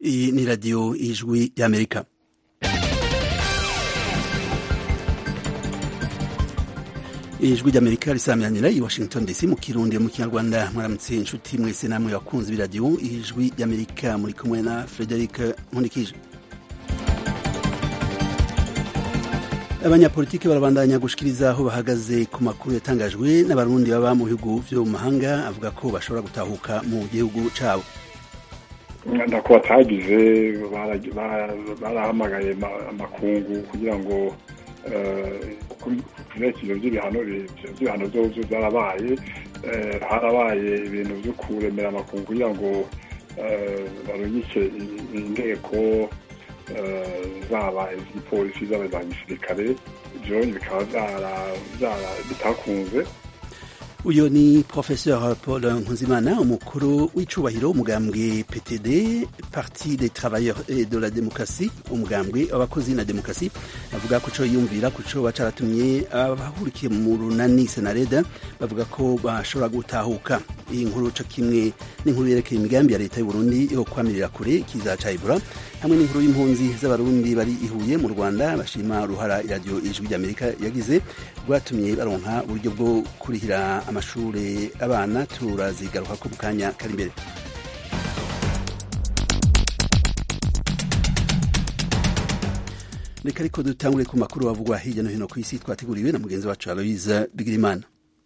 Iyi ni radiyo ijwi y'Amerika. ijwi ry'amerika risamiranyira i washington dc mu kirundi mu kinyarwanda mwaramutse inshuti mwese namwe bakunzi b'iradiyo ijwi ry'amerika muri kumwe na frederic nkundikije abanyapolitiki barabandanya gushikiriza aho bahagaze ku makuru yatangajwe n'abarundi baba mu bihugu vyo mu mahanga avuga ko bashobora gutahuka mu gihugu cabo ndako batagize barahamagaye amakungu kugira ngo ibyerekezo by'ibihano by'ibihano byose byarabaye harabaye ibintu byo kuremera amakungu kugira ngo barungike inteko zaba iz'igipolisi zaba za gisirikare ibyo bikaba bitakunze uyu ni professeur paul nkuzimana umukuru w'icubahiro umugambwe ptd parti des travailleurs et de la démocratie umugambwe w'abakozi na demokarasi avuga ko co yumvira ku co bacaratumye abahurikiye mu runani senareda bavuga ko bashobora gutahuka iyi nkuru co kimwe n'inkuru yerekeye imigambi ya leta y'uburundi yo kwamirira kure ikiza ca ebola hamwe n'inkuru y'impunzi z'abarundi bari ihuye mu rwanda bashima uruhara iradiyo ijwi ry'amerika yagize rwatumye baronka uburyo bwo kurihira amashuri abana turazigaruka ko mu kanya kari imbere reka ariko dutangure ku makuru bavugwa hirya no hino ku isi twateguriwe na mugenzi wacu aloise bigirimana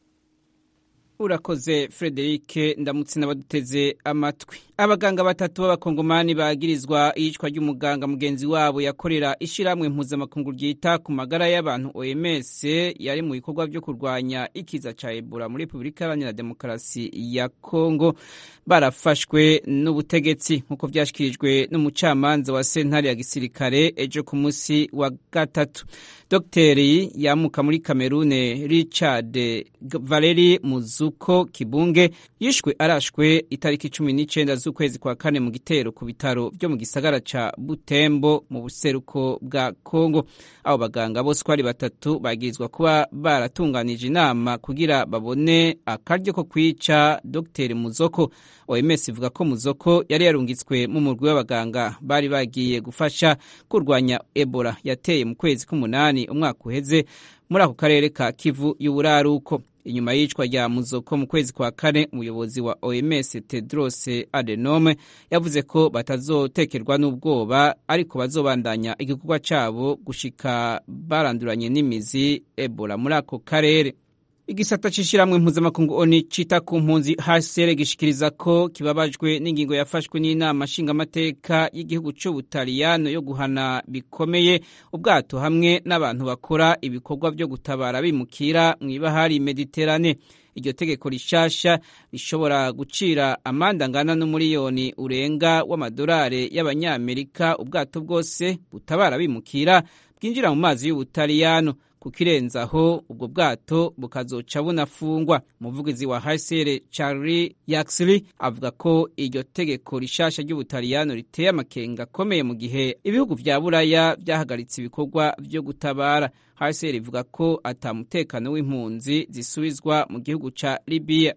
urakoze frederic ndamutse n'abaduteze amatwi abaganga batatu b'abakongomani bagirizwa iyicwa ry'umuganga mugenzi wabo yakorera ishyirahamwe mpuzamakungu ryita ku magara y'abantu oms yari mu bikorwa byo kurwanya ikiza cya ebola muri repubulika iharanira demokarasi ya kongo barafashwe n'ubutegetsi nk'uko byashyikirijwe n'umucamanza wa sentare ya gisirikare ejo ku munsi wa gatatu dogiteri yamuka muri kamerune richard valeri muzuko kibunge yishwe arashwe itariki cumi n'icyenda z'ukwezi kwa kane mu gitero ku bitaro byo mu gisagara ca butembo mu buseruko bwa kongo abo baganga bose uko ari batatu bagirizwa kuba baratunganije inama kugira babone akaryo ko kwica dogiteri muzoko oms ivuga ko muzoko yari yarungitswe mu murwi w'abaganga bari bagiye gufasha kurwanya ebola yateye mu kwezi k'umunani umwaka uheze muri ako karere ka kivu y'uburaruko inyuma y'icwa rya muzoko mu kwezi kwa kane umuyobozi wa oms tedros adenome yavuze ko batazotekerwa n'ubwoba ariko bazobandanya igikorwa cyabo gushika baranduranye n'imizi ebola muri ako karere igisata c'ishiramwe mpuzamakungu oni cita ku mpunzi hcr gishikiriza ko kibabajwe n'ingingo yafashwe n'inama nshingamateka y'igihugu c'ubutaliyano yo guhana bikomeye ubwato hamwe n'abantu bakora ibikorwa vyo gutabara bimukira mw'ibahari mediterane iryo tegeko rishasha rishobora gucira amande angana n'umuriyoni urenga w'amadolari y'abanyamerika ubwato bwose butabara bimukira bwinjira mu mazi y'ubutaliyano kukirenzaho ubwo bwato bukazoca bunafungwa umuvugizi wa hcr charlie yaxley avuga ko iryo tegeko rishasha ry'ubutaliyano riteye amakenga akomeye mu gihe ibihugu vya buraya vyahagaritse ibikorwa vyo gutabara hcr ivuga ko ata mutekano w'impunzi zisubizwa mu gihugu ca libiya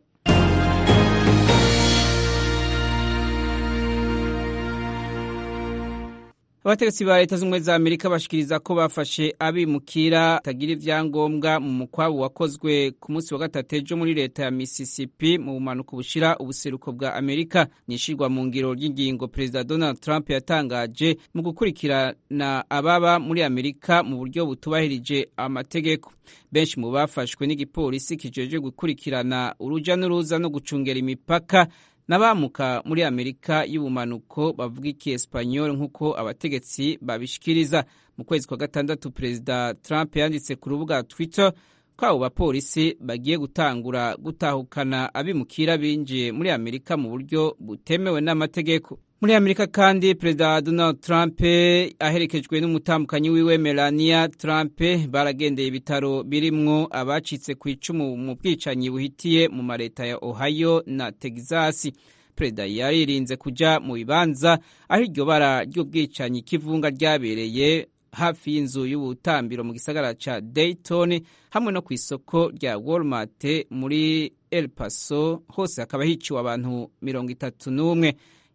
abategetsi ba leta z'ubumwe za amerika bashikiriza ko bafashe abimukira batagira ivyangombwa mu mukwabu wakozwe ku munsi wa gatatu ejo muri leta ya mississippi mu bumanuko bushira ubuseruko bwa amerika nishirwa mu ngiro ry'ingingo perezida donald trump yatangaje mu gukurikirana ababa muri amerika mu buryo butubahirije amategeko benshi mu bafashwe n'igipolisi kijeje gukurikirana uruja n'uruza no gucungera imipaka n'abamuka muri amerika y'ubumanuko bavuga ikiespanyol nk'uko abategetsi babishikiriza mu kwezi kwa gatandatu perezida trump yanditse ku rubuga twitter ko abo bapolisi bagiye gutangura gutahukana abimukira binjiye muri amerika mu buryo butemewe n'amategeko muri amerika kandi perezida donald trump aherekejwe n'umutambukanyi wiwe melania trump baragendeye ibitaro birimwo abacitse ku icumu mu bwicanyi buhitiye mu mareta ya ohio na texas perezida yaririnze kuja mu bibanza aho iryo bara ry'ubwicanyi k'ivunga ryabereye hafi y'inzu y'ubutambiro mu gisagara ca dayton hamwe no ku isoko rya walmart muri el paso hose hakaba hiciwe abantu mirongo itatu n'umwe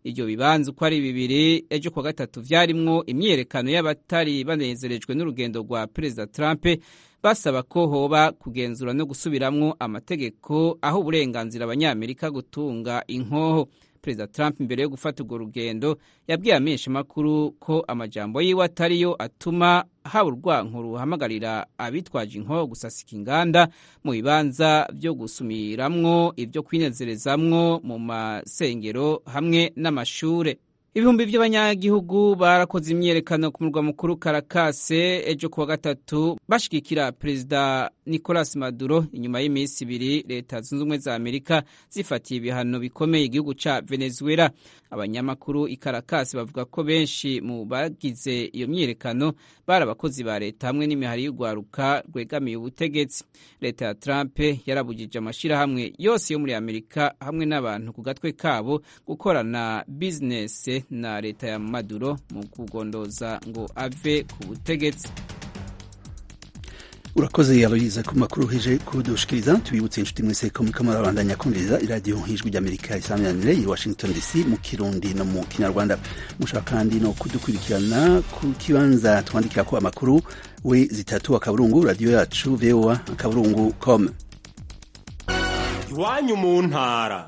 iryo bibanza uko ari bibiri ejo kuwa gatatu vyarimwo imyiyerekano y'abatari banezerejwe n'urugendo rwa perezida trump basaba ko hoba kugenzura no gusubiramwo amategeko aho uburenganzira abanyamerika gutunga inkoho perezida trump imbere yo gufata urwo rugendo yabwiye amenshi makuru ko amajambo yiwe atariyo atuma haba urwanko ruhamagarira abitwaje inkoho gusasika inganda mu bibanza vyo gusumiramwo ivyo kwinezerezamwo mu masengero hamwe n'amashure ibihumbi by'abanyagihugu barakoze imyiyerekano ku murwa mukuru karakase ejo kuwa gatatu bashigikira perezida nicolas maduro inyuma y'iminsi ibiri leta zunze ubumwe za amerika zifatiye ibihano bikomeye igihugu ca venezuela abanyamakuru i karakasi bavuga ko benshi mu bagize iyo myiyerekano bari abakozi ba leta hamwe n'imihari y'urwaruka rwegamiye ubutegetsi leta ya trump yarabujije amashirahamwe yose yo muri amerika hamwe n'abantu ku gatwe kabo gukorana bizinesi na leta ya maduro mu kugondoza ngo ave ku butegetsi urakoze yaloyiza ku makuru hije kudushikiriza tubibutse inshuti mwese ko muriko murabandanya kumviriza iradiyo ijwi ry'amerika isaminanire i washington dc mu kirundi no mu kinyarwanda mushaka kandi no kudukurikirana ku kibanza twandikira ko amakuru we zitatu akaburungu radiyo yacu voa akaburungu com iwanyu mu ntara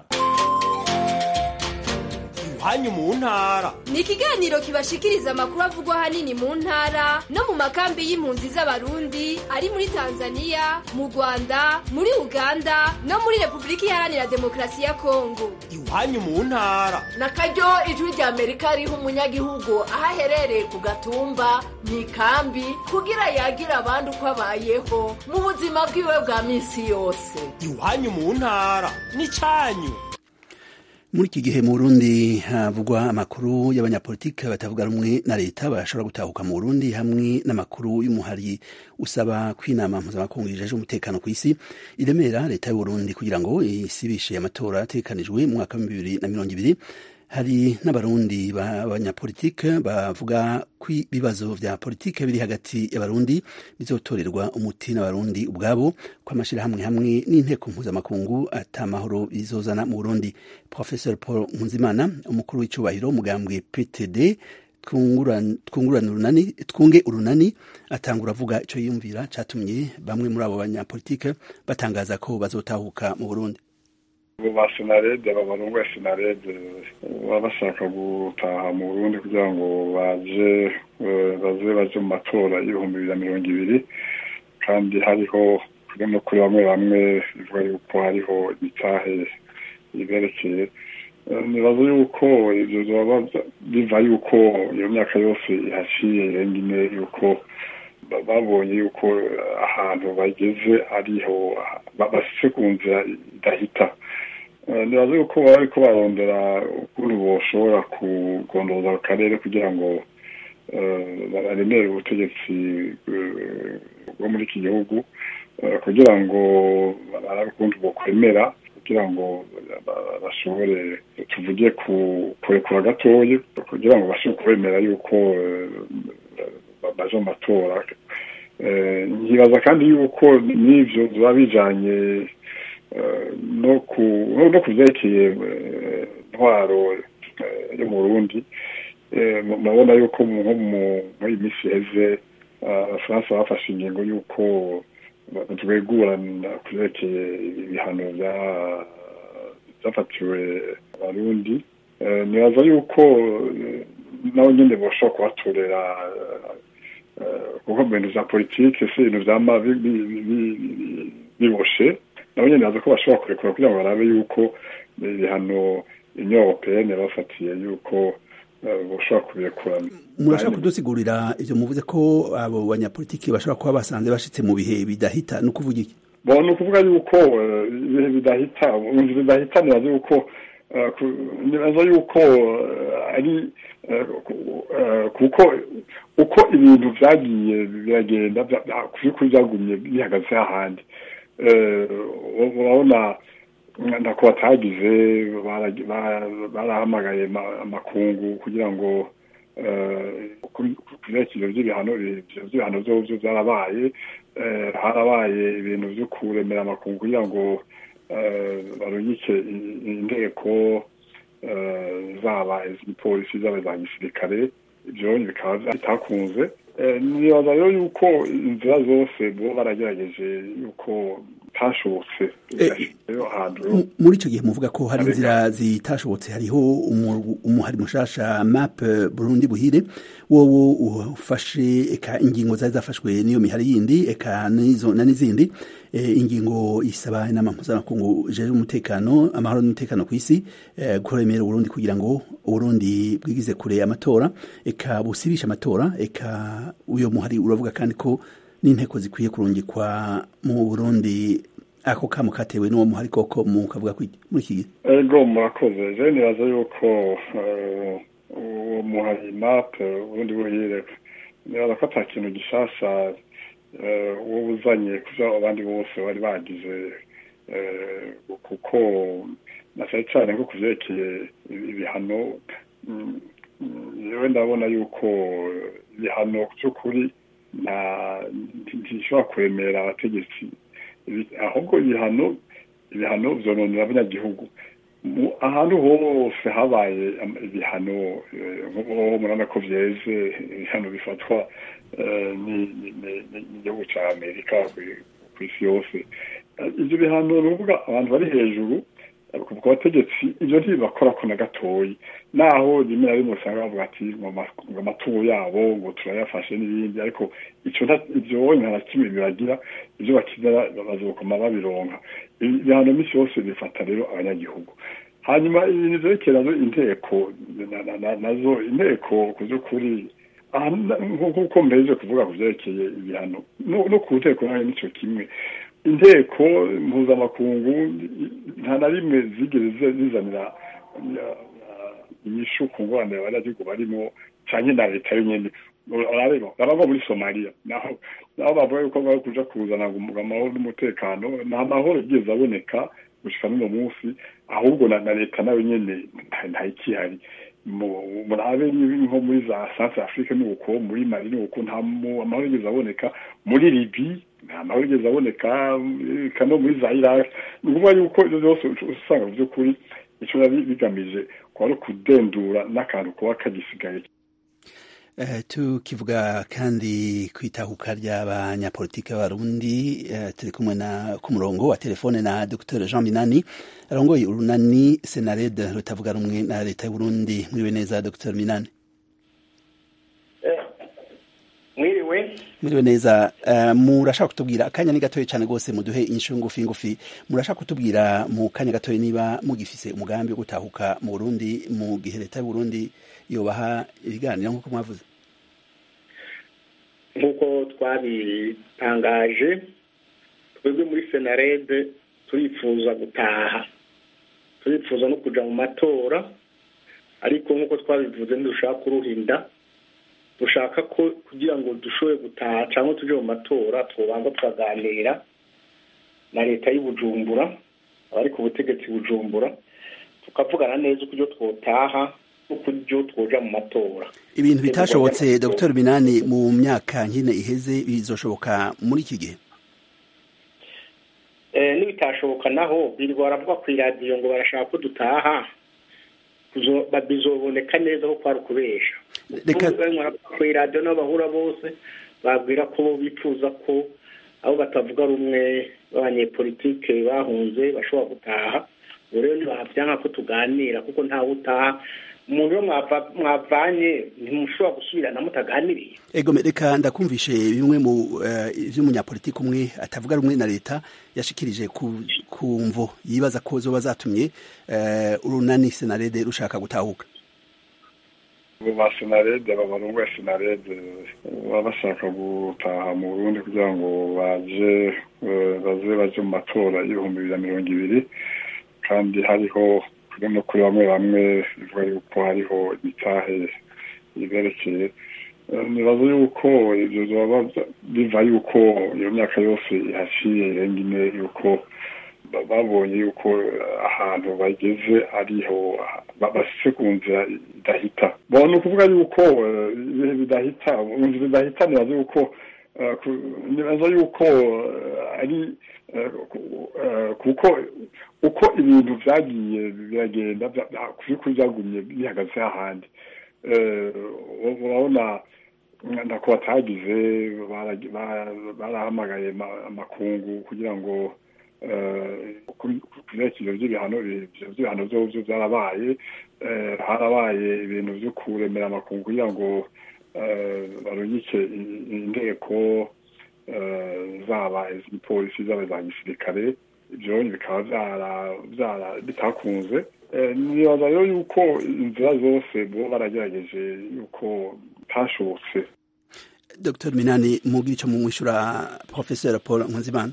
iwanyu mu ntara ni ikiganiro kibashikiriza amakuru avugwa ahanini mu ntara no mu makambi y'impunzi z'abarundi ari muri tanzania mu rwanda muri uganda no muri repubulika iharanira demokarasi ya kongo iwanyu mu ntara na karyo ijwi rya amerika riha umunyagihugu aho aherereye ku gatumba mu ikambi kugira yagira abandi uko abayeho mu buzima bwiwe bwa minsi yose iwanyu mu ntara n'icyanyu muri iki gihe mu burundi havugwa amakuru y'abanyapolitike batavuga rumwe na leta bashobora gutahuka mu burundi hamwe n'amakuru y'umuhari usaba ko inama mpuzamakungu ijeje umutekano ku isi iremera leta y'uburundi kugira ngo isibishe amatora ategekanijwe mu mwaka wa bibiri na mirongo ibiri hari n'abarundi b'abanyapolitike bavuga ko ibibazo vya politike biri hagati y'abarundi bizotorerwa umuti n'abarundi ubwabo ko amashyirahamwe hamwe n'inteko mpuzamakungu atamahoro bizozana mu burundi professor paul nkunzimana umukuru w'icyubahiro umugambwe ptd twungurane urunani twunge urunani atangura avuga icyo yiyumvira cyatumye bamwe muri abo banyapolitike batangaza ko bazotahuka mu burundi ba senarede babarungu ya senarede baba bashaka gutaha mu burundi kugira ngo baje baze baje mu matora y'ibihumbi bibiri na mirongo ibiri kandi hariho no kuri bamwe bamwe bivuga yuko hariho imitahe iberekeye nibaza yuko ibyo byaba biva yuko iyo myaka yose ihaciye irenga ine yuko babonye yuko ahantu bageze ariho basitse ku nzira idahita nibaza yuko baba bariko barondera ukuntu boshobora kugondoza ako karere kugira ngo baremere ubutegetsi bwo muri iki gihugu kugira ngo barabe ukuntu bokwemera kugira ngo bashobore tuvuge kurekura gatoya kugira ngo bashobore kubemera yuko baje mu matora nkibaza kandi yuko n'ivyo biba bijanye no ku vyerekeye ntwaro yo mu burundi murabona yuko nko muri iyi minsi iheze abafaransa bafashe ingingo y'uko twegurana ku vyerekeye ibihano vyafatiwe abarundi nibaza yuko nabo nyene boshobora kubatorera kuko mu bintu vya politike si ibintu vyama biboshe nabo nyene baza ko bashobora kurekura kugira ngo barabe yuko ibihano union européenne bafatiye yuko boshobora kubirekura murashobora kudusigurira ivyo muvuze ko abo banyapolitiki bashobora kuba basanze bashitse mu bihe bidahita ni ukuvuga iki bo ni ukuvuga yuko ibihe bidahita mu nzu bidahita nibaza yuko nibaza yuko ari kuko uko ibintu vyagiye biragenda vy'ukuri vyagumye bihagaze hahandi urabona ntako batagize barahamagaye amakungu kugira ngo kuvyekiro vy'ibihano vy'ibihano vyovyo vyarabaye harabaye ibintu vyo kuremera amakungu kugira ngo barungike inteko zaba iz'igipolisi zaba za gisirikare ibyo bikaba bitakunze nibaza rero yuko inzira zose bo baragerageje yuko bitashobotse muri icyo gihe muvuga ko hari inzira zitashobotse hariho umuhari mushasha map burundi buhire wowe ufashe eka ingingo zari zafashwe n'iyo mihari yindi eka na n'izindi ingingo isaba inama mpuzamakungu jeje umutekano amahoro n'umutekano ku isi kuremera uburundi kugira ngo uburundi bwigize kure amatora eka busibisha amatora eka uyo muhari uravuga kandi ko n'inteko zikwiye kurungikwa mu burundi ako kamo katewe n'uwo muhari koko mukavuga muri iki gihe ego murakoze je nibaza yuko uwo muhari map ubundi buhire nibaza ko ata kintu gishasha wowe uzanye kuvyo abandi bose bari bagize kuko na cyane cyane nko kuvyerekeye ibihano yewe ndabona yuko ibihano by'ukuri ntishobora kuremera abategetsi ahubwo ibihano ibihano vyononera abanyagihugu ahantu hose habaye ibihano nk'ubu murabona ko vyeze ibihano bifatwa n'igihugu ca amerika ku isi yose ivyo bihano ni ukuvuga abantu bari hejuru ku bategetsi ibyo ntibibakorako na gatoyi naho rimwe na rimwe usanga bavuga ati ngo amatungo yabo ngo turayafashe n'ibindi ariko ibyo nta na kimwe bibagira ibyo bakenera bazokoma babironka ibihano minsi yose bifata rero abanyagihugu hanyuma ibintu vyerekeye nazo inteko nazo inteko ku vy'ukuri nk'uko mpejeje kuvuga ku vyerekeye ibihano no ku nteko nayo nico kimwe inteko mpuzamakungu nta na rimwe zigeze zizanira inyishu ku ngorane abanyagihugu barimo canke na leta yonyene urareba uraba muri somaliya naho naho bavuga yuko bari kuja kuzana ngo amahoro n'umutekano nta mahoro yigeze aboneka gushika n'uno munsi ahubwo na leta nayo nyene ntayikihari murabe nko muri za centre afrique nuko muri mali nuko nta amahoro yigeze aboneka muri libi nta mahoro yigeze aboneka kano muri za iraq ni ukuvuga yuko ivyo vyose usanga mu vy'ukuri ico biba bigamije kuba ari ukudendura n'akantu kuba kagisigaye Uh, tukivuga kandi kwitahuka ry'abanyapolitike b'abarundi uh, turi kumwe na ku murongo wa telefone na Dr Jean Minani arongoye urunani Senared rutavuga rumwe na leta y'Uburundi mwiriwe neza Dr Minani mwiriwe mwiriwe neza uh, murashaka kutubwira akanya ni gatoya cyane rwose muduhe inyishu ngufi ngufi murashaka kutubwira mu kanya gatoya niba mugifise umugambi wo gutahuka mu Burundi mu gihe leta y'Uburundi yobaha ibiganiro nk'uko mwavuze nk'uko twabitangaje twebwe muri senarede turifuza gutaha turifuza no kuja mu matora ariko nk'uko twabivuze ntidushaka kuruhinda dushaka ko kugira ngo dushobore gutaha cyangwa tuje mu matora tubanza tukaganira na leta y'ubujumbura abari ku butegetsi bujumbura tukavugana neza uko twotaha n'ukuryo twoja mu matora ibintu bitashobotse dr minani mu myaka nkine iheze bizoshoboka muri iki gihe n'ibitashoboka naho birirwa baravuga ku iradiyo ngo barashaka ko dutaha bizoboneka neza ko kwari ukubesha ku iradiyo n'abo bahura bose babwira ko bifuza ko abo batavuga rumwe b'abanyepolitike bahunze bashobora gutaha ubu rero ntibavyanka ko tuganira kuko ntawe utaha umuntu iyo mwavanye ntimushobora gusubirana mutaganiriye ego reka ndakumvishe bimwe mu vy'umunyapolitiki umwe atavuga rumwe na leta yashikirije ku mvo yibaza ko zoba zatumye urunani senarede rushaka gutahuka ba senarede babarungu senarede baba bashaka gutaha mu burundi kugira ngo baje baze baje mu matora y'ibihumbi bibiri na mirongo ibiri kandi hariho no kuri bamwe bamwe bivuga yuko hariho imitahe iberekeye nibaza yuko ibyo byaba biva yuko iyo myaka yose ihaciye irenga ine yuko babonye yuko ahantu bageze ariho bashyize ku nzira idahita ni ukuvuga yuko ibihe bidahita inzira idahita nibaza yuko nibaza yuko ari kuko uko ibintu vyagiye biragenda kuri kuri vyagumye bihagaze hahandi urabona ntako batagize barahamagaye amakungu kugira ngo kurekiro by'ibihano by'ibihano byo byarabaye harabaye ibintu byo kuremera amakungu kugira ngo barungike inteko zaba iz'igipolisi zaba za gisirikare ibyo bikaba byara bitakunze nibaza rero yuko inzira zose bo baragerageje yuko bitashobotse dr minani mubwira icyo mumwishyura professeur paul nkunzimana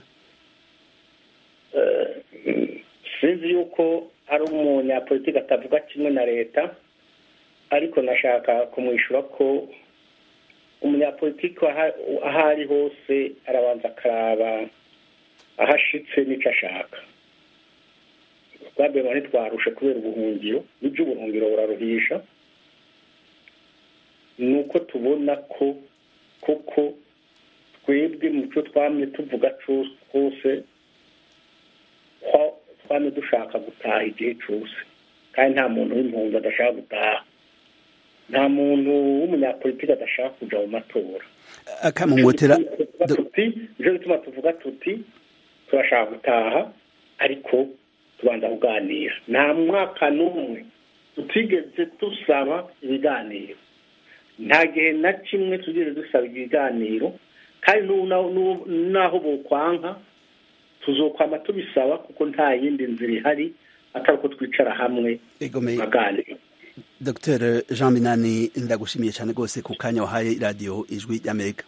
sinzi yuko ari umunyapolitiki atavuga kimwe na leta ariko nashaka kumwishyura ko umunyapolitiki aho ari hose arabanza akaraba aho ashitse n'icyo ashaka twabema ntitwarushe kubera ubuhungiro n'ibyo ubuhungiro buraruhisha ni uko tubona ko koko twebwe mu cyo twamye tuvuga twose twamye dushaka gutaha igihe cyose kandi nta muntu w'impunzi adashaka gutaha nta muntu w'umunyapolitiki adashaka kujya mu matora akamumotera nicyo gituma tuvuga tuti turashaka gutaha ariko tubanza kuganira nta mwaka n'umwe tutigeze dusaba ibiganiro nta gihe na kimwe tugeze dusaba ibiganiro kandi n'aho bukwanka tuzokwama tubisaba kuko nta yindi nzira ihari atari uko twicara hamwe tukaganira dr jean minani ndagushimiye cyane rwose ku kanya wahaye radiyo ijwi ry'amerika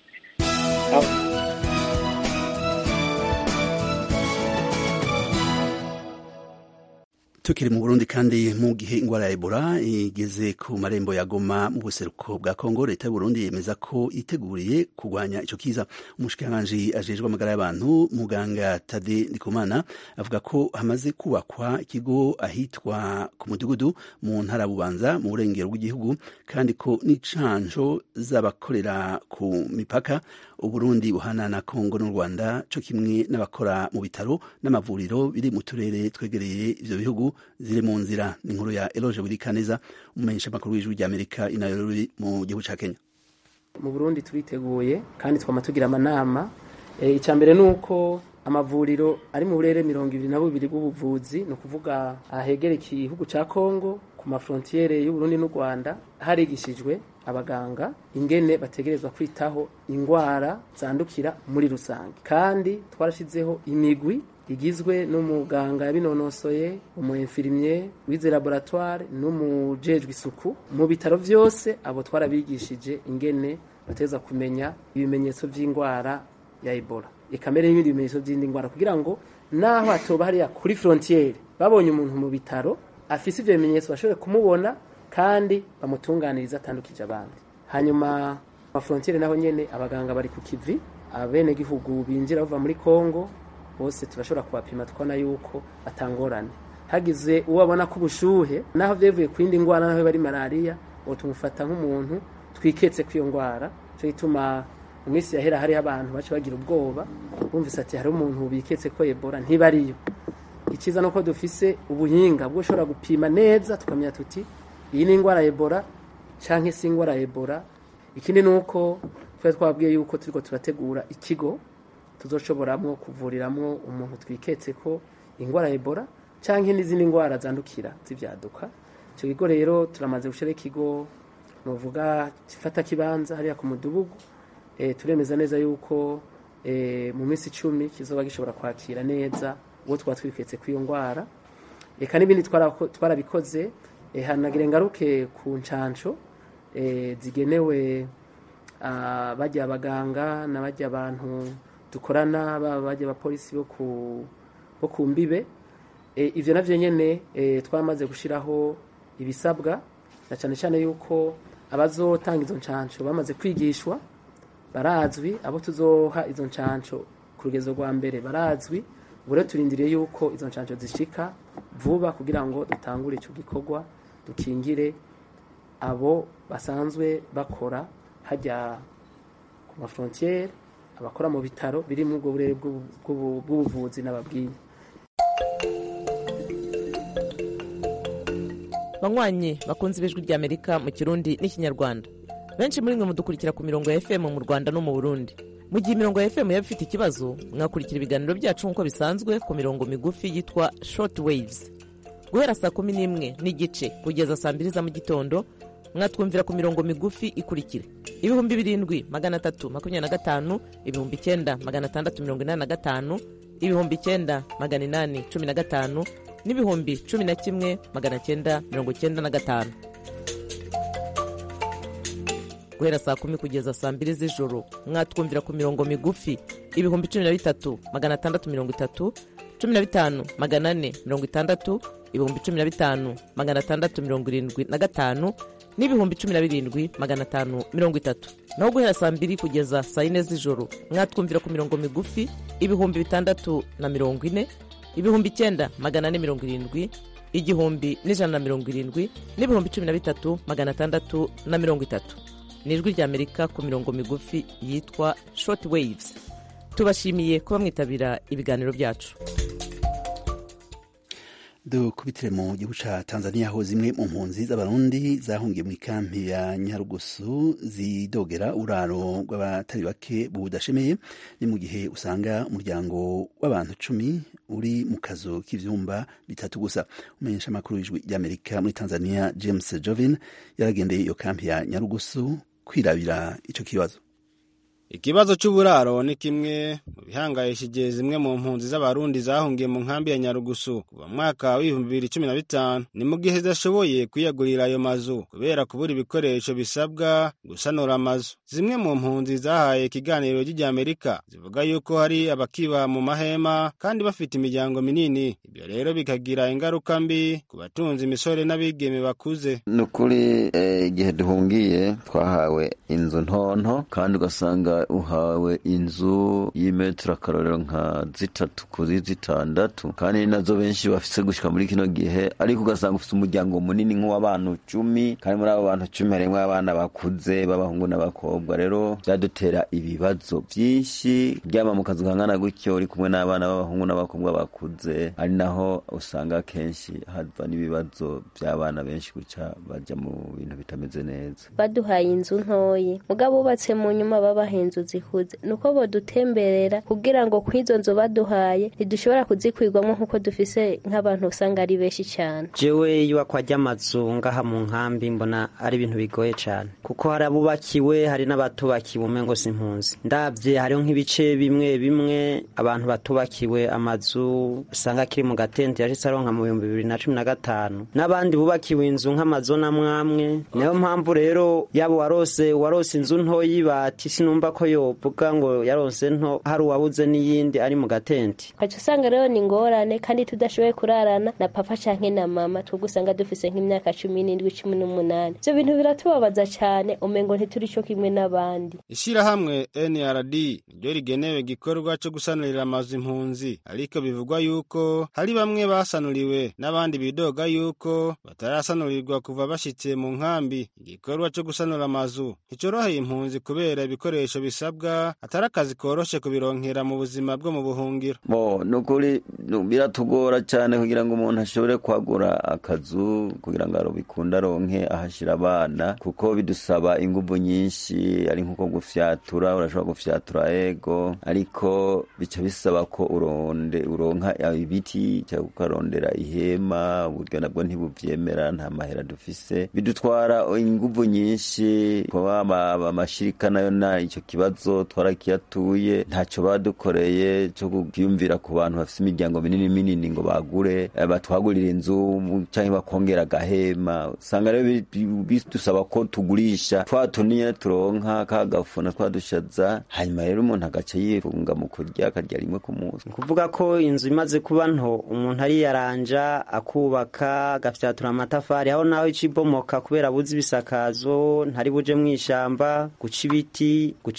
tukiri mu burundi kandi mu gihe ingwara ya ebola igeze ku marembo ya goma mu buseruko bwa kongo leta y'uburundi yemeza ko iteguriye kurwanya ico kiza umushikiranganji ajejwe amagara y'abantu muganga tade ndikumana avuga ko hamaze kubakwa ikigo ahitwa ku mudugudu mu ntara bubanza mu burengero bw'igihugu kandi ko n'icanco z'abakorera ku mipaka uburundi buhana na kongo n'u rwanda co kimwe n'abakora mu bitaro n'amavuriro biri mu turere twegereye ivyo bihugu ziri mu nzira ni inkuru ya eloge burikaneza umumenyesha makuru w'ijwi ry'amerika i nairobi mu gihugu ca kenya mu burundi turiteguye kandi twama tugira amanama icya mbere ni uko amavuriro ari mu burere mirongo ibiri na bubiri bw'ubuvuzi ni ukuvuga ahegereye igihugu cya kongo ku mafrontiyere y'uburundi n'u rwanda harigishijwe abaganga ingene bategerezwa kwitaho indwara zandukira muri rusange kandi twarashyizeho imigwi igizwe n'umuganga yabinonosoye umuinfirimye wize laboratoire n'umujejwe isuku mu bitaro byose abo twarabigishije ingene bateza kumenya ibimenyetso by'indwara ya ebola ikamere n'ibindi bimenyetso by'indi ndwara kugira ngo naho hatoba hariya kuri frontiere babonye umuntu mu bitaro afise ivyo bimenyetso bashobore kumubona kandi bamutunganiriza atandukije abandi hanyuma amafrontiere naho nyene abaganga bari ku kivi abenegihugu binjira bava muri kongo bose turashobora kubapima tukabona yuko atangorane hagize uwo abona ko ubushuhe naho byavuye ku yindi ndwara naho bari malariya uwo tumufata nk'umuntu twiketse kw'iyo ndwara cyo gituma mu minsi yahera hariho abantu baca bagira ubwoba bumvise ati hari umuntu biketse ko ebola ntibariyo icyiza ni uko dufise ubuhinga bwo ushobora gupima neza tukamenya tuti iyi ni indwara ya ebola cyangwa se indwara ya ebola ikindi ni uko twari twabwiye yuko turiko turategura ikigo tuzoshoboramwo kuvuriramwo umuntu twiketse ko indwara ya ebola cyangwa n'izindi ndwara zandukira z'ibyaduka icyo kigo rero turamaze gushyiraho ikigo nuvuga gifata kibanza hariya ku mudugudu e, turemeza neza yuko e, mu minsi icumi kizoba gishobora kwakira neza uwo twaba twiketse kw'iyo ndwara reka n'ibindi twarabikoze e, hanagire ngaruke ku ncanco e, zigenewe bajya abaganga n'abajya abantu dukorana baba bajya abapolisi bo ku mbibe ibyo nabyo nyine twamaze gushyiraho ibisabwa na cyane cyane yuko abazotanga izo nshansho bamaze kwigishwa barazwi abo tuzoha izo nshansho ku rugezo rwa mbere barazwi ubu rero turindiriye yuko izo nshansho zishika vuba kugira ngo dutangure icyo gikorwa dukingire abo basanzwe bakora hajya ku mafrontiere abakora mu bitaro biri muri ubwo burere bw'ubuvuzi n'ababwiye banywanyi bakunze ibijwi ry'amerika mu kirundi n'ikinyarwanda benshi muri mwe mudukurikira ku mirongo ya fm mu rwanda no mu burundi mu gihe imirongo ya fm yaba ifite ikibazo mwakurikira ibiganiro byacu nk'uko bisanzwe ku mirongo migufi yitwa short waves guhera saa kumi n'imwe n'igice kugeza saa mbiri za mu gitondo mwatwumvira ku mirongo migufi ikurikira ibihumbi birindwi magana atatu makumyabiri na gatanu ibihumbi icyenda magana atandatu mirongo inani na gatanu ibihumbi icyenda magana inani cumi na gatanu n'ibihumbi cumi na kimwe magana cyenda mirongo cyenda na gatanu guhera saa kumi kugeza saa mbiri z'ijoro mwatwumvira ku mirongo migufi ibihumbi cumi na bitatu magana atandatu mirongo itatu cumi na bitanu magana ane mirongo itandatu ibihumbi cumi na bitanu magana atandatu mirongo irindwi na gatanu n'ibihumbi cumi na birindwi magana atanu mirongo itatu naho guhera saa mbiri kugeza saa yine z'ijoro mwatwumvira ku mirongo migufi ibihumbi bitandatu na mirongo ine ibihumbi icyenda magana ane mirongo irindwi igihumbi n'ijana na mirongo irindwi n'ibihumbi cumi na bitatu magana atandatu na mirongo itatu ni ijwi ry'amerika ku mirongo migufi yitwa short waves tubashimiye kuba mwitabira ibiganiro byacu dukubitire mu gihugu ca tanzania aho zimwe mu mpunzi z'abarundi zahungiye mu ikampi ya nyarugusu zidogera uraro rw'abatari bake budashemeye ni mu gihe usanga umuryango w'abantu cumi uri mu kazu k'ivyumba bitatu gusa umenyesha amakuru w'ijwi ry'amerika muri tanzania james jovin yaragendeye iyo kampi ya nyarugusu kwirabira ico kibazo ikibazo cy'uburaro ni kimwe mu bihangayishije zimwe mu mpunzi z'abarundi zahungiye mu nkambi ya nyarugusu kuva mwaka w'ibihumbi bibiri cumi na bitanu ni mu gihe zidashoboye kwiyagurira ayo mazu kubera kubura ibikoresho bisabwa gusanura amazu zimwe mu mpunzi zahaye ikiganiro ry'Amerika zivuga yuko hari abakiba mu mahema kandi bafite imiryango minini ibyo rero bikagira ingaruka mbi ku batunzi imisore n'abigeme bakuze ni ukuri igihe duhungiye twahawe inzu ntonto kandi ugasanga uhawe inzu y'imetero akarorero nka zitatu kuri zitandatu kandi nazo benshi bafise gushika muri kino gihe ariko ugasanga ufite umuryango munini nk'uw'abantu cumi kandi muri abo bantu cumi harimwo abana bakuze b'abahungu n'abakobwa rero byadutera ibibazo byinshi ryama mu kazu kangana gutyo uri kumwe n'abana b'abahungu n'abakobwa bakuze ari naho usanga kenshi hava n'ibibazo by'abana benshi guca bajya mu bintu bitameze neza baduhaye inzu ntoyi mugabo bubatse mu nyuma babaha inzu zikuze nuko bodutemberera kugira ngo kw'izo nzu baduhaye ntidushobora kuzikwirwamo nk'uko dufise nk'abantu usanga ari benshi cyane jewe iyubakwa ry'amazu ngaha mu nkambi mbona ari ibintu bigoye cyane kuko hari abubakiwe hari n'abatubakiwe umengo si impunzi ndabye hariho nk'ibice bimwe bimwe abantu batubakiwe amazu usanga akiri mu gatente yashitse aronka mu bihumbi bibiri na cumi na gatanu n'abandi bubakiwe inzu nk'amazona amwamwe niyo mpamvu rero yaba warose warose inzu ntoyi bati sinumva ko yovuga ngo yaronse nto hari uwabuze n'iyindi ari mu gatente ukaca usanga rero ni ingorane kandi tudashoboye kurarana na papa canke na mama twebwe usanga dufise nk'imyaka cumi n'indwi cumi n'umunani ivyo bintu biratubabaza cane umengo ntituri co kimwe n'abandi ishirahamwe nrd niryo rigenewe igikorwa co gusanurira amazu impunzi ariko bivugwa yuko hari bamwe basanuriwe n'abandi bidoga yuko batarasanurirwa kuva bashitse mu nkambi igikorwa co gusanura amazu nticoroheye impunzi kubera ibikoresho bisabwa atari akazi koroshe kubironkera mu buzima bwo mu buhungiro bo nukuri biratugora cyane kugira ngo umuntu ashobore kwagura akazu kugira ngo bikunde aronke ahashira abana kuko bidusaba inguvu nyinshi ari nkuko gufyatura urashobora gufyatura ego ariko bica bisaba ko uronde uronka ibiti cyangwa ukarondera ihema uburyo nabwo ntibuvyemera nta mahera dufise bidutwara inguvu nyinshi kuba amashirika nayo na icyo kibazo twarakiyatuye ntacyo badukoreye cyo kuyumvira ku bantu bafite imiryango minini minini ngo bagure batwagurire inzu cyangwa bakongera agahema usanga rero bidusaba ko tugurisha twa tunini turonka kagafuna twadushaza hanyuma rero umuntu agaca yifunga mu kurya akarya rimwe ku munsi kuvuga ko inzu imaze kuba nto umuntu ariyaranja akubaka agafyatura amatafari aho naho icibomoka kubera buzi ibisakazo ntari buje mu ishamba guca ibiti guca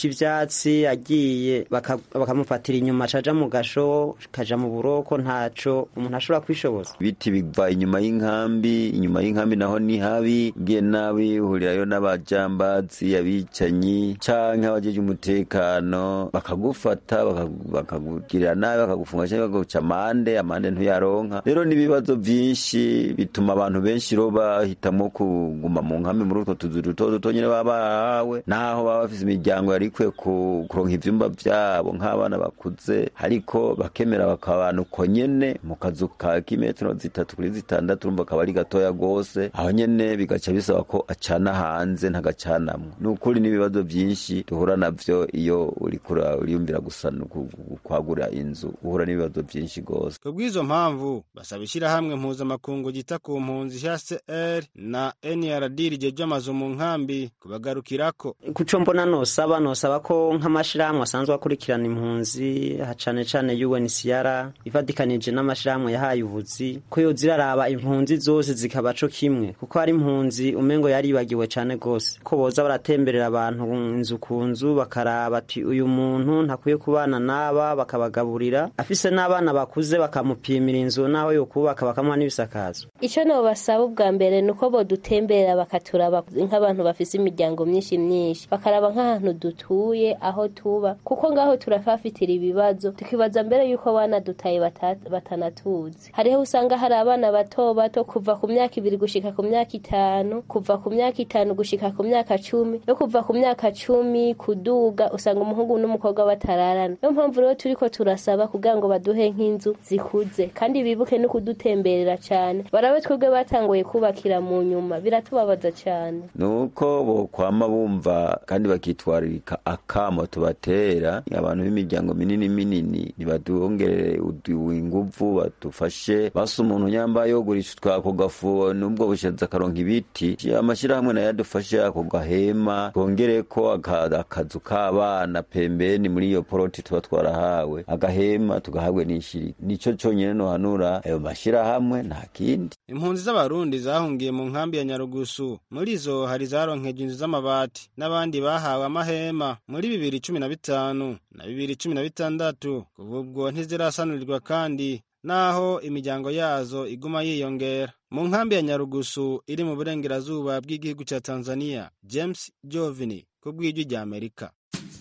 ivyatsi agiye baka- bakamufatira inyuma acaja mu gasho kaja mu buroko ntaco umuntu ashobora kwishoboza ibiti biva inyuma y'inkambi inyuma y'inkambi naho ni habi ugiye nabi uhurirayo n'abajambazi abicanyi canke abajeje umutekano bakagufata baka- bakakugirira nabi bakagufunga canke bakaguca amande amande ntuyaronka rero n'ibibazo vyinshi bituma abantu benshi ro bahitamo kuguma mu nkambi muri utwo tuzu duto duto nyene baba bahawe naho baba bafise imiryango yari ikwiye ku- kuronka ivyumba vyabo nk'abana bakuze ariko bakemera bakabana uko nyene mu kazu ka kimetero zitatu kuri zitandatu urumva akaba ari gatoya gose aho nyene bigaca bisaba ko acana hanze ntagacanamwo ni ukuri n'ibibazo vyinshi duhura navyo iyo uriko ura- uriyumvira gusa no ku- ku- kwagura inzu uhura n'ibibazo vyinshi gose ku bw'izo mpamvu basaba ishyirahamwe mpuzamakungu ryita ku mpunzi hcr na nrd rijeje amazu mu nkambi kubagarukirako kuco mbona nosaba nosaba ko nk'amashirahamwe asanzwe akurikirana impunzi ha cane cane UNHCR ifatikanije n'amashirahamwe yahaye ubuzi ko yoza iraraba impunzi zose zikaba co kimwe kuko hari impunzi umengo yaribagiwe cane gose ko boza baratemberera abantu inzu ku nzu bakaraba ati uyu muntu ntakwiye kubana n'aba bakabagaburira afise n'abana bakuze bakamupimira inzu naho yokubaka bakamuha n'ibisakazo icyo nabasaba ubwa mbere ni uko bodutemberera bakaturaba nk'abantu bafise imiryango myinshi myinshi bakaraba nk'ahantu dutuye aho tuba kuko ngaho turafafatira ibibazo tukibaza mbere y'uko abana dutaye bata- batanatuzi hariho usanga hari abana bato bato kuva ku myaka ibiri gushika ku myaka itanu kuva ku myaka itanu gushika ku myaka cumi no kuva ku myaka cumi kuduga usanga umuhungu n'umukobwa batararana niyo mpamvu rero turiko turasaba kugira ngo baduhe nk'inzu zikuze kandi bibuke no kudutemberera cyane barabe twebwe batanguye kubakira mu nyuma biratubabaza cyane nuko bokwama bumva kandi bakitwaririka akamo tubatera abantu b'imiryango minini minini nibadongerere udu- inguvu badufashe basa umuntu nyambaye yogurisha utwako gafu nubwo bushaza akaronka ibiti amashyirahamwe nayo adufashe ako gahema twongereko aka- akazu k'abana pembeni muri iyo poroti tuba twarahawe agahema tugahabwe n'ishiri nico conyene nohanura ayo mashyirahamwe nta kindi impunzi z'abarundi zahungiye mu nkambi ya nyarugusu muri zo hari zaronkeje inzu z'amabati n'abandi bahawe amahema muri bibiri cumi na bitanu na bibiri cumi na bitandatu kuva ubwo ntizirasanurirwa kandi naho imiryango yazo iguma yiyongera mu nkambi ya nyarugusu iri mu burengerazuba bw'igihugu cya tanzania james jovini ku bw'ijwi rya amerika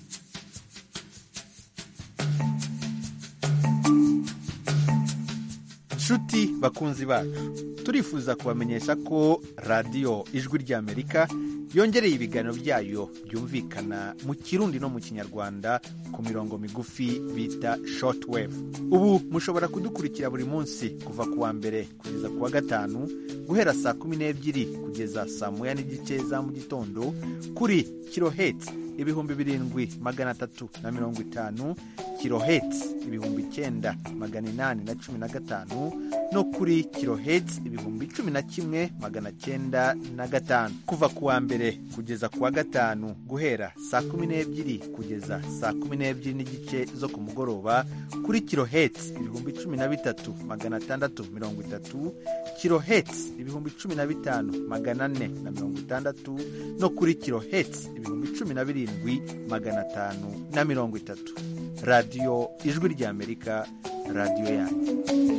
nshuti bakunzi bacu turifuza kubamenyesha ko radiyo ijwi ry'amerika yongereye ibiganiro byayo byumvikana mu kirundi no mu kinyarwanda ku mirongo migufi bita shortwave ubu mushobora kudukurikira buri munsi kuva ku wa mbere kugeza ku wa gatanu guhera saa kumi n'ebyiri kugeza saa moya n'igice za mu gitondo kuri kiloheti ibihumbi birindwi magana atatu na mirongo itanu kiloheti ibihumbi icyenda magana inani na cumi na gatanu no kuri kiloheti ibihumbi cumi na kimwe magana cyenda na gatanu kuva ku wa mbere kugeza ku wa gatanu guhera saa kumi n'ebyiri kugeza saa kumi n'ebyiri n'igice zo ku mugoroba kuri kiloheti ibihumbi cumi na bitatu magana atandatu mirongo itatu kiloheti ibihumbi cumi na bitanu magana ane na mirongo itandatu no kuri kiloheti ibihumbi cumi na birindwi magana atanu na mirongo itatu radiyo ijwi ry'amerika radiyo yanyu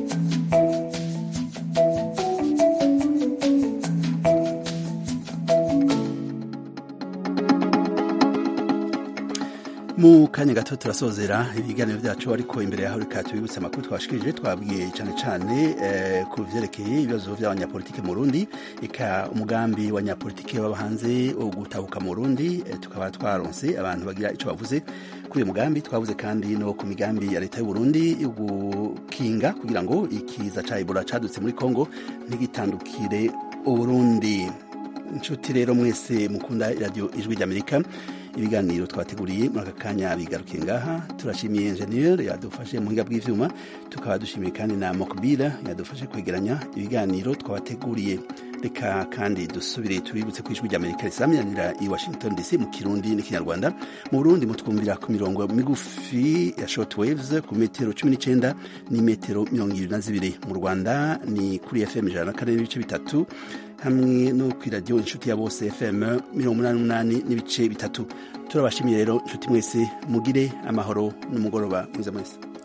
mu kanya gato turasozera ibiganiro byacu ariko imbere yaho reka tubibutse amakuru twashikirije twabwiye cyane cyane eh, ku vyerekeye ibibazo by'abanyapolitike mu Burundi eka umugambi wa nyapolitike baba hanze wo gutahuka mu Burundi eh, tukaba twaronse abantu bagira ico bavuze kuri uyu mugambi twavuze kandi no ku migambi ya leta y'u Burundi yo gukinga kugira ngo ikiza ca Ebola cadutse muri Kongo ntigitandukire Uburundi inshuti rero mwese mukunda radio ijwi ry'Amerika ibiganiro twateguriye muri aka kanya bigarukiye ngaha turashimiye enjeniyeri yadufashe mu buhinga bw'ivyuma tukaba dushimiye kandi na mokbila yadufashe kwegeranya ibiganiro twabateguriye reka kandi dusubire tubibutse ku ijwi ry'amerika risamiranira i washington dc mu kirundi n'ikinyarwanda mu burundi mutwumvira ku mirongo migufi ya short waves ku metero cumi n'icenda n'imetero mirongo ibiri na zibiri mu rwanda ni kuri fm ijana na kane n'ibice bitatu hamwe no ku iradiyo inshuti ya bose fm mirongo umunani n'umunani n'ibice bitatu turabashimiye rero inshuti mwese mugire amahoro n'umugoroba mwiza mwese